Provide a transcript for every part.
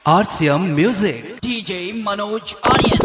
RCM Music. DJ Manoj Aryan.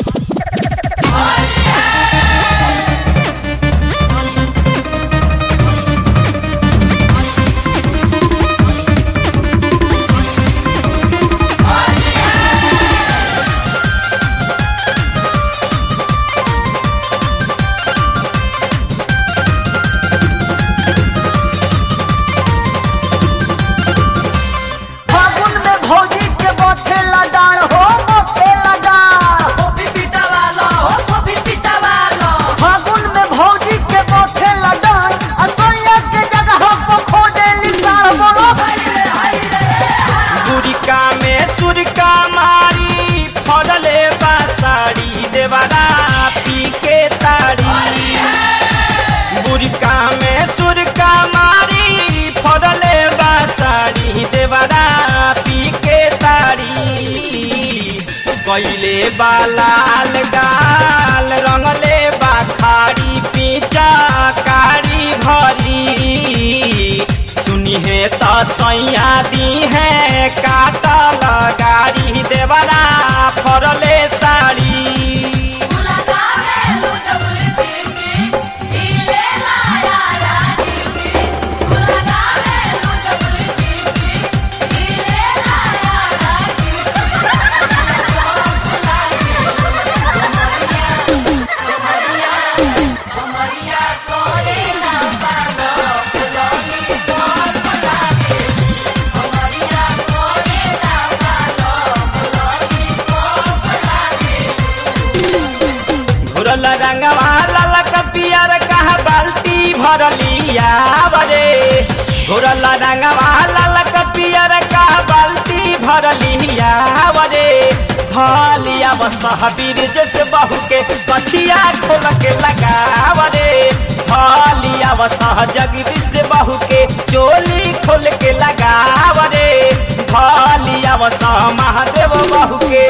फागुन में भौजी के बथे लगाड़ हो बथे लगाड़ फागुन में भौजी के बथे लगाड़ असैया के जगह पर खोजे लिसार बोलो गुरिका में सुरका मारी फड़ले बा साड़ी देवारा पी के ताड़ी गुरिका में सुरका मारी फड़ले बा साड़ी देवारा पी के ताड़ी कैले बा लाल गाल रंगले बा खाड़ी पीचा कारी भरी सुनी है तो सैया दी है काटल गाड़ी देवरा फरले साड़ी घुरल रंगवा ललक पियर कहा बाल्टी भरलिया बरे घुरल रंगवा ललक पियर कहा बाल्टी भरलिया बरे धलिया बसहबीर जैसे बहू के कछिया खोल के लगावरे धलिया बसह जगदीश बहू के चोली खोल के लगावरे धलिया बसह महादेव बहू के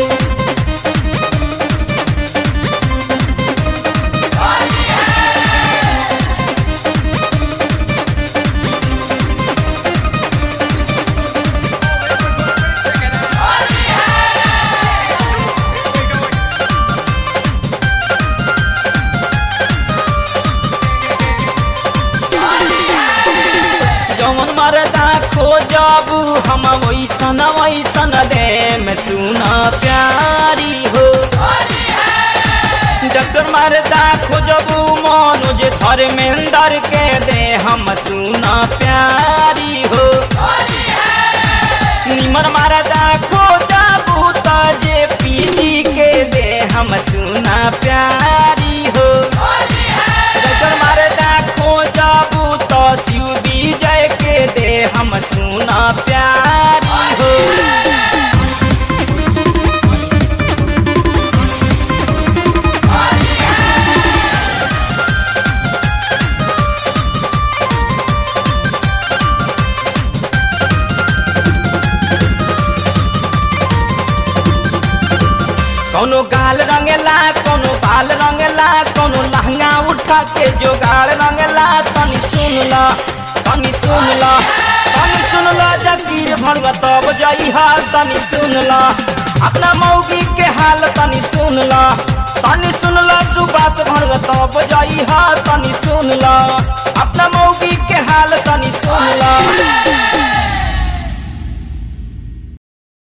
जौन मरदा खोजबू हम वैसन वैसन दे में सुना प्यारी हो डॉक्टर मरदा खोजबू मनोज धर्मेंद्र के दे हम सुना प्यारी हो निमन मरदा खोजबू त जे पीजी के दे हम सुना प्यारी हो डॉक्टर मरदा खोजबू तो शिव विजय के दे हम सुना प्यारी हो कोनो गाल रंगेला कोनो बाल रंगेला कोनो लहंगा उठा के जोगाड़ रंगेला तनी सुन ला तनी सुन ला तनी सुन ला जगीर भरवा तब जई हाल तनी सुन ला अपना मौगी के हाल तनी सुन ला तनी सुन ला सुबास भरवा तब जई हाल तनी सुन ला अपना मौगी के हाल तनी सुन ला